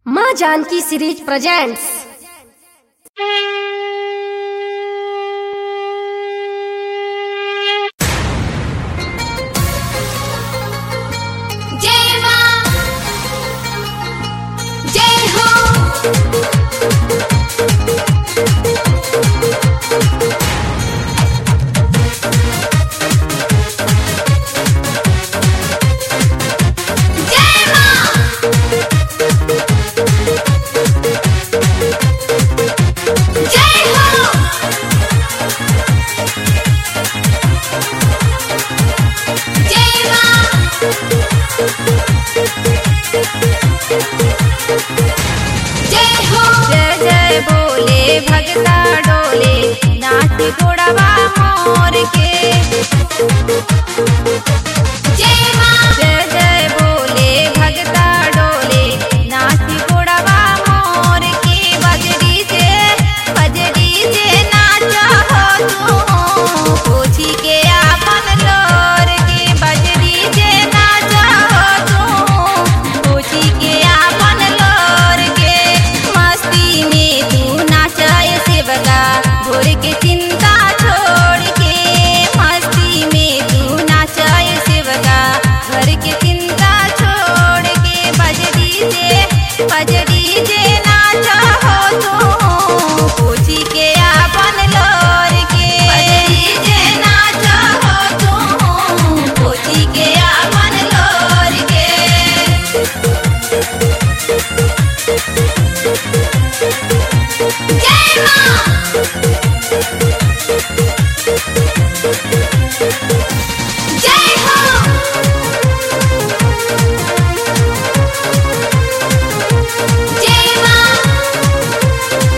माँ Janaki series presents जय मां जय हो जय मां जय हो जय मां जय हो जय जय बोले भगता डोले नाच गोड़वा मोर के जय मां जय जय बोले भगता डोले नाच गोड़वा मोर के बजरी से बजरी से नाच हो तू पूछी के आपन लोर के बजरी से नाच हो तू पूछी के आपन लोर के मस्ती में तू नाचाए सेवका भोर के चिंता छोड़ के मस्ती में तू नाचाए सेवका घर के चिंता छोड़ के बजरी से बजरी से नाचा हो तू पूछी के आपन लोर के बजरी से नाचा हो तू पूछी के आपन लोर के जय मां जय हो जय मां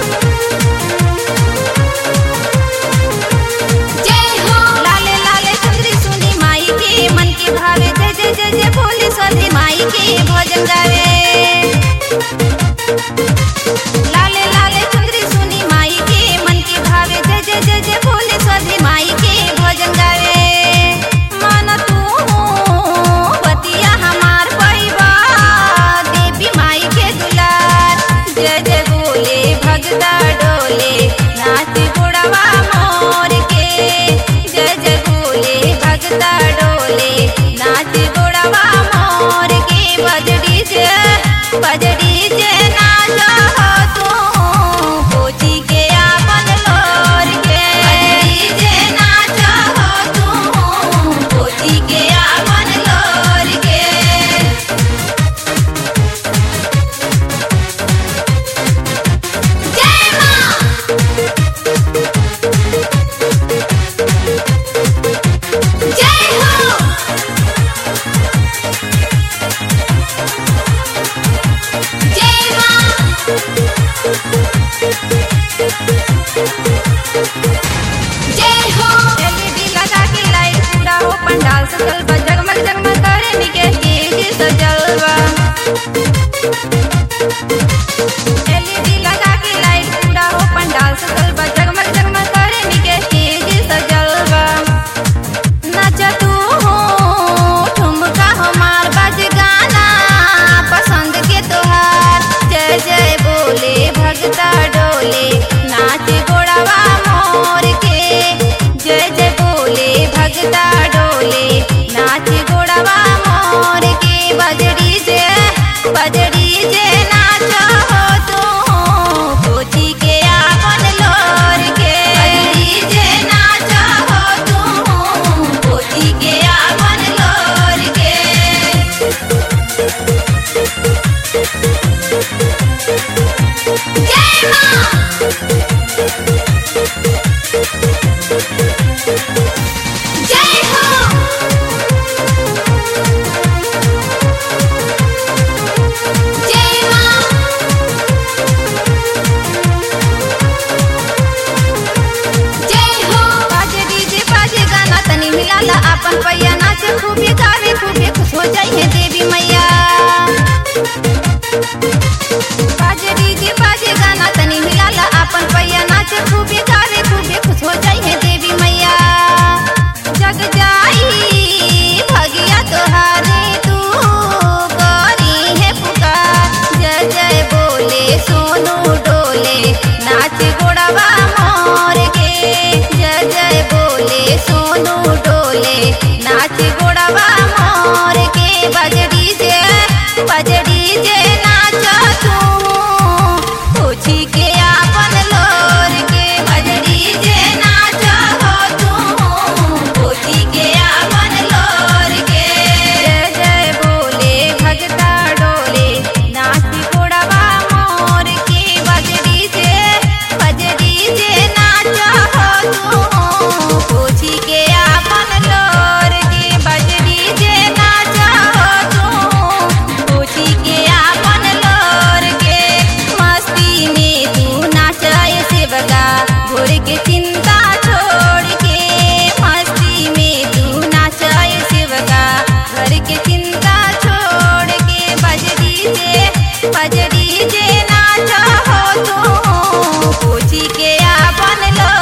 जय हो लाले लाले चंद्री सुनी माई के मन के भावे जय जय जय जय बोली सधी माई के भजन गावे लाले लाले चंद्री सुनी माई के मन के भावे जय जय जय जय बोली सधी माई के भजन गावे मन तू बतिया हमार पैबा देवी माई के दुलार जय जय बोले भगता डोले नाच गुड़वा मोर के जय जय बोले भगता डोले नाच गुड़वा मोर के बजड़ी से बजड़ी से नाच हो तू पूछी के आपन लोर के बजड़ी से नाच हो तू पूछी के आपन लोर के जय मां जय हो जय मां जय हो एलईडी लगा के लाइट पूरा हो पंडाल सजल बा जगमग जगमग करे निके स्टेज सजल बा एलईडी लगा के लाइट पूरा हो पंडाल सजल बा जगमग जगमग करे निके स्टेज सजल बा नाच तू हो ठुमका हमार बज गाना पसंद के तोहार जय जय बोले भगता डोले नाच गोड़वा मोर के जय जय बोले भगता डोले नाच गोड़वा मोर के बजड़ी से बजड़ी से नाच हो तू पूछी के आपन लोर के बजड़ी से नाच हो तू पूछी के आपन लोर के जय मां जय हो जय मां जय हो बाजे डीजे बाजे गाना तनी मिलाला अपन पैया नाचे खूबे गावे खूबे खुश हो जाई है देवी मैया बाजे डीजे बाजे गाना तनी मिलाला अपन पैया नाचे खूबे गावे खूबे खुश हो जाई है देवी मैया जग जाई भगिया तोहारे तू करी है पुकार जय जय बोल डीजे नाच हो तू पूछी के आपन लो